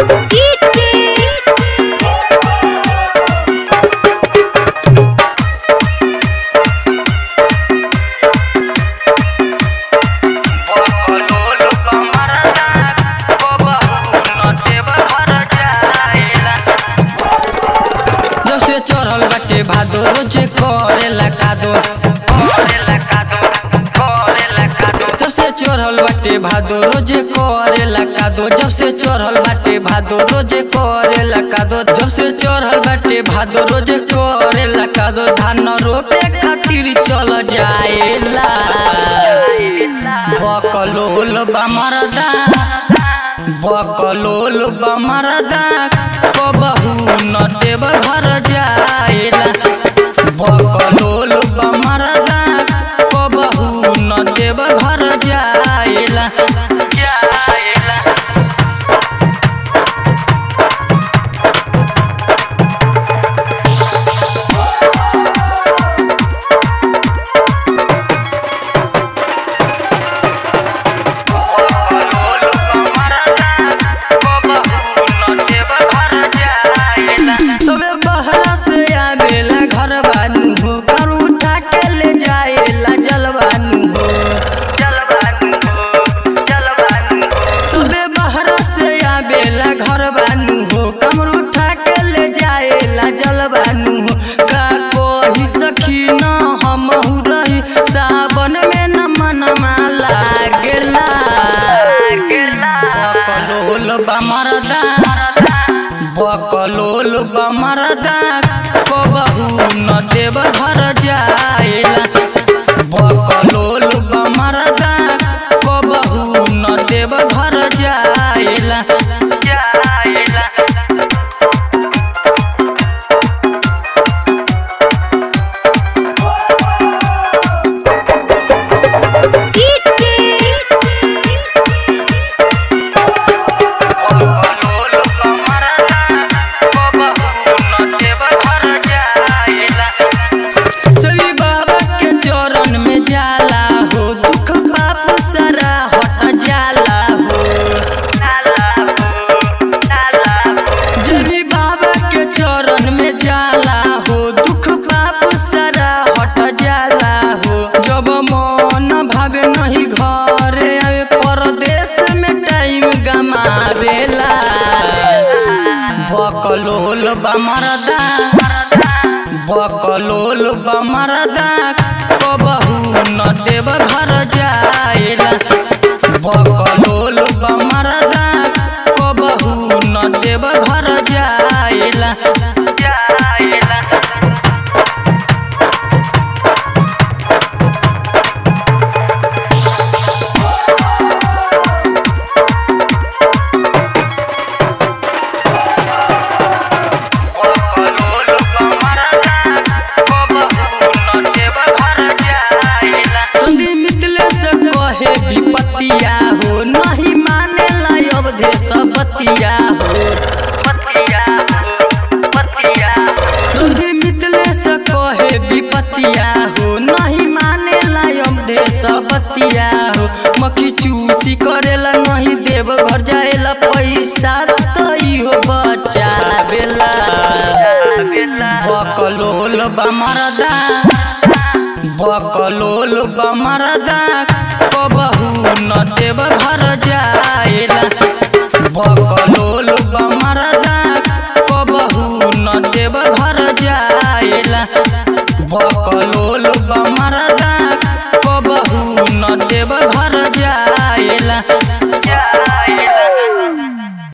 बकलोल बमरदा कबहू न देव घर जाइला जब से चढ़ल बाटे भादो रोजे करेला कादो करेला कादो करेला कादो जब से चढ़ल बाटे भादो रोजे करेला कादो जब से चढ़ल बाटे भादो रोजे करेला कादो जब से चढ़ल बाटे भादो रोजे करेला कादो धान रोपे खातिर चल जाएला बकलोल बमरदा बकलोल बमरदा कबहू न देव घर जाएला बकलोल बमरदा कबहू न देव घर जाएला जाएला बकलोल बमरदा कबहू न देव घर जाएला सबे बहरा से आवेला घर बानू हो कर उठा के ले जाएला जलवानू हो जलवानू हो जलवानू हो सबे बहरा से आवेला घर बानू हो कमर उठा के ले जाएला जलवानू हो का कोही सखी न हमहु रही सावन में न मनमा लागेला बकलोल बमरदा बकलोल बमरदा कबहू न देव घर जाएला बकलोल बमरदा कबहू न देव घर जाएला जाएला बकलोल बमरदा कबहू न देव घर जाएला श्री बाबा के चरण में जाला हो दुख पाप सारा हट जाला हो जनी बाबा के चरण में जाला हो दुख पाप सारा हट जाला हो जब मन भावे नहीं घर आवे परदेश में टाइम गमावेला बकलोल बमरदा बकलोल बमरदा कबहू न देव घर जाएला बकलोल बमरदा कबहू न देव घर जाएला जाएला बकलोल बमरदा कबहू न देव घर जाएला नंदी मितले से कहे विपतिया हो नहीं माने ला देश बतिया हो बतिया हो बतिया नंदी मितले से कहे विपतिया हो नहीं माने ला देश बतिया हो मक्खी चूसी करेला नहीं देव घर जाएला पैसा तो इहो बचावेला बकलोल बमरदा बकलोल बमरदा कबहू न देव घर जाएला बकलोल